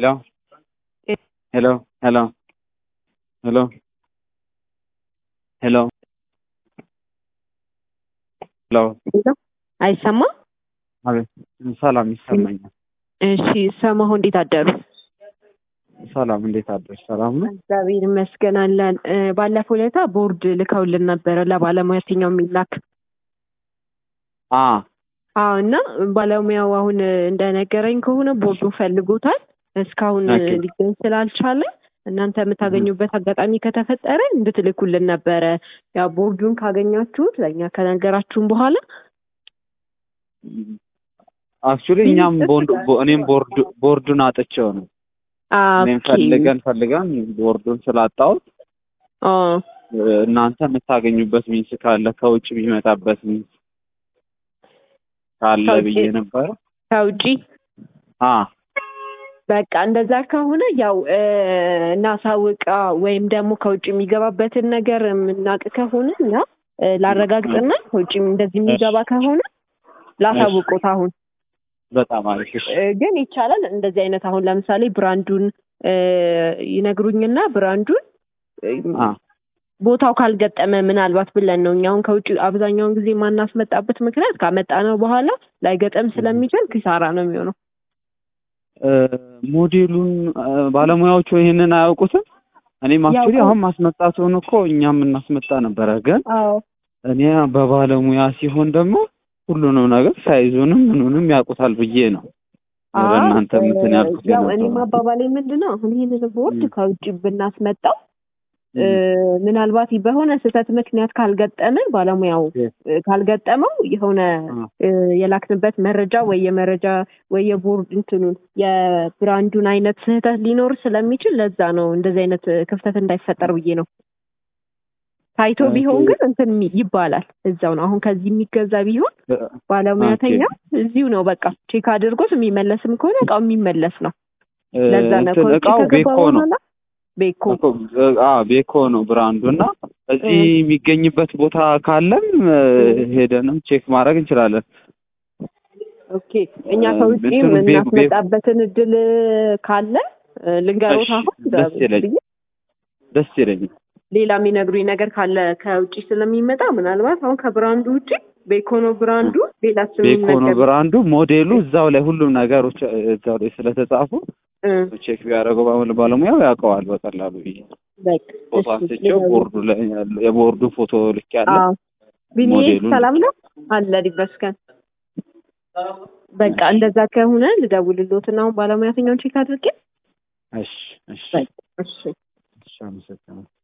Hello? Hello? Hello? Hello? ሄሎ ሄሎ አይሰማም? አቤት ሰላም ይሰማኛል። እሺ ሰማሁ። እንዴት አደሩ? ሰላም እንዴት አደርሽ? ሰላም ነው? እግዚአብሔር ይመስገን አለን። እ፣ ባለፈው ዕለታ ቦርድ ልከውልን ነበረ ለባለሙያተኛው የሚላክ አ አዎ። እና ባለሙያው አሁን እንደነገረኝ ከሆነ ቦርዱ ፈልጎታል እስካሁን ኦኬ። ሊገኝ ስላልቻለ እናንተ የምታገኙበት አጋጣሚ ከተፈጠረ እንድትልኩልን ነበረ። ያው ቦርዱን ካገኛችሁት ለእኛ ከነገራችሁን በኋላ አክቹሊ እኛም ቦንድ ቦ- እኔም ቦርዱ ቦርዱን አጥቼው ነው። እኔም ኦኬ። ፈልገን ፈልገን ቦርዱን ስላጣሁት ኦ፣ እ፣ እናንተ የምታገኙበት ሚንስ ካለ ከውጭ የሚመጣበት ሚንስ ካለ ከውጭ? ብዬ ነበረ። ከውጪ አ በቃ እንደዛ ከሆነ ያው እ፣ እናሳውቃ ወይም ደግሞ ከውጭ የሚገባበትን ነገር የምናውቅ ከሆነ እና እ፣ ላረጋግጥና ከውጭ እንደዚህ የሚገባ ከሆነ ላሳውቁት። አሁን በጣም አሪፍ እሺ። እ፣ ግን ይቻላል እንደዚህ አይነት አሁን ለምሳሌ ብራንዱን እ፣ ይነግሩኝና ብራንዱን እ፣ አ ቦታው ካልገጠመ ምናልባት ብለን ነው እኛ አሁን ከውጭ አብዛኛውን ጊዜ የማናስመጣበት ምክንያት ካመጣነው በኋላ ላይገጠም ስለሚችል ኪሳራ ነው የሚሆነው። እ፣ ሞዴሉን እ፣ ባለሙያዎቹ ይሄንን አያውቁትም። እኔም አክቹሊ ያውቁ- አሁን ማስመጣቱን እኮ እኛም እናስመጣ ነበረ፣ ግን አዎ እኔ በባለሙያ ሲሆን ደግሞ ሁሉንም ነገር ሳይዙንም ምኑንም ያውቁታል ብዬ ነው ወደ አዎ፣ እናንተ እንትን ያልኩት ያው እኔ የነበረው። ማባባሌ ምንድን ነው አሁን ይህንን ቦርድ ም። ከውጭ ብናስመጣው እ፣ ም። ምናልባት በሆነ ስህተት ምክንያት ካልገጠመ ባለሙያው የ- እ፣ ካልገጠመው የሆነ አ፣ እ፣ የላክንበት መረጃ ወይ የመረጃ ወይ የቦርድ እንትኑን የብራንዱን አይነት ስህተት ሊኖር ስለሚችል ለዛ ነው እንደዚህ አይነት እ፣ ክፍተት እንዳይፈጠር ብዬ ነው። ታይቶ ኦኬ። ቢሆን ግን እንትን የሚ- ይባላል እዛው ነው። አሁን ከዚህ የሚገዛ ቢሆን እ፣ ባለሙያተኛ እዚሁ ነው በቃ ቼክ አድርጎት የሚመለስም ከሆነ እቃው የሚመለስ ነው። እ፣ ለዛ ነው እንትን ከውጭ እቃው ከገባ ቤኮ ነው በኋላ ቤኮ እኮ፣ እ፣ አ ቤኮ ነው ብራንዱ እና እዚህ እ። የሚገኝበት ቦታ ካለም እ፣ ሄደንም ቼክ ማድረግ እንችላለን። ኦኬ እኛ እ፣ ከውጭ እንትኑ ቤ- ቤ- የምናስመጣበትን እድል ካለ እ፣ ልንገሮት እሺ፣ አሁን ደስ ይለኝ ብዬ ደስ ይለኛል። ሌላ የሚነግሩኝ ነገር ካለ ከውጭ ስለሚመጣ ምናልባት አሁን ከብራንዱ ውጭ ቤኮኖ ብራንዱ ሌላ ስም ቤኮ ነው ይነገር ብራንዱ ሞዴሉ እዛው ላይ ሁሉም ነገሮች እዛው ላይ ስለተጻፉ እ፣ ቼክ ቢያደርገው ባለ- ባለሙያው ያውቀዋል በቀላሉ ብዬ በቃ ፎቶ እሺ፣ አንስቼው ሌላ- ቦርዱ ላይ ያለ የቦርዱ ፎቶ ልክ ያለ አዎ ቢኒዬ ሞዴሉን ሰላም ነው አለ ይመስገን። በቃ እንደዛ ከሆነ ልደውልሎትና አሁን ባለሙያተኛውን ቼክ አድርጌ እሺ እሺ እሺ እሺ አመሰግናለሁ